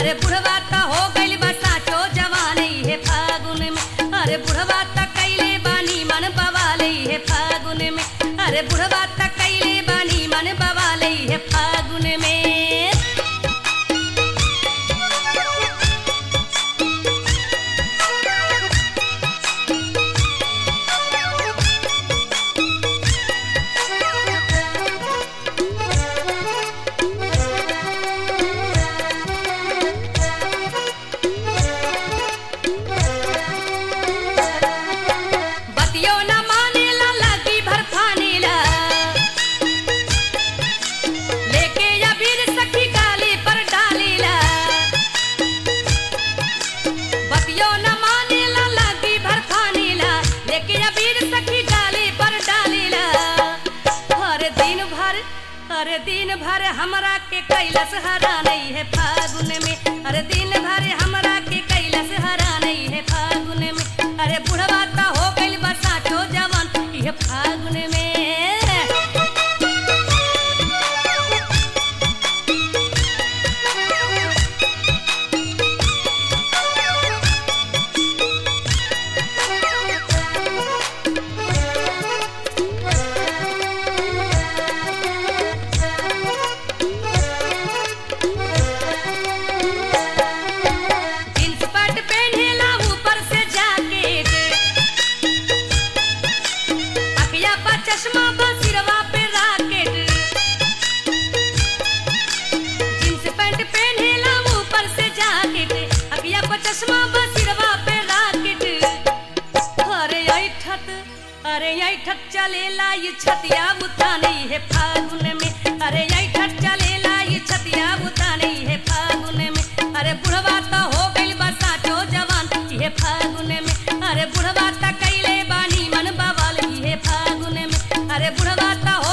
अरे बुढ़वा त हो गइल बा साचो जवान हे फागुन में अरे बुढ़वा त कैले बानी मन बवाले हे फागुन में अरे बुढ़वा त कैले बानी मन बवाले हे फागुन में बतियो न मानेला लगी भर फानेला लेके अबीर सखी गाली पर डालेला बतियो न मानेला लगी भर फानेला लेके अबीर सखी गाली पर डालेला हर दिन भर हर दिन भर हमरा के कैलस हरा नहीं है फागुन में हर दिन भर हमरा के कैलस हरा नहीं है फागुन में अरे बुढ़वा त हो गइल बा साचो जवान ये फागुन में जींस पैंट पहनेला ऊपर से जैकेट अखिया पर चश्मा बा सिरवा पे राकेट जींस पैंट पहनेला ऊपर से जैकेट अखिया पर चश्मा बा सिरवा पे राकेट अरे ऐठत अरे ऐठत चलेला ये छतिया उतानी है फागुन में अरे ऐठत चलेला ये छतिया उतानी है फागुन में अरे बुढ़वा त हो गइल बा साचो जवान ये फागुन में अरे बुढ़वा त कैले बानी मन बवाल ये फागुन में अरे बुढ़वा त हो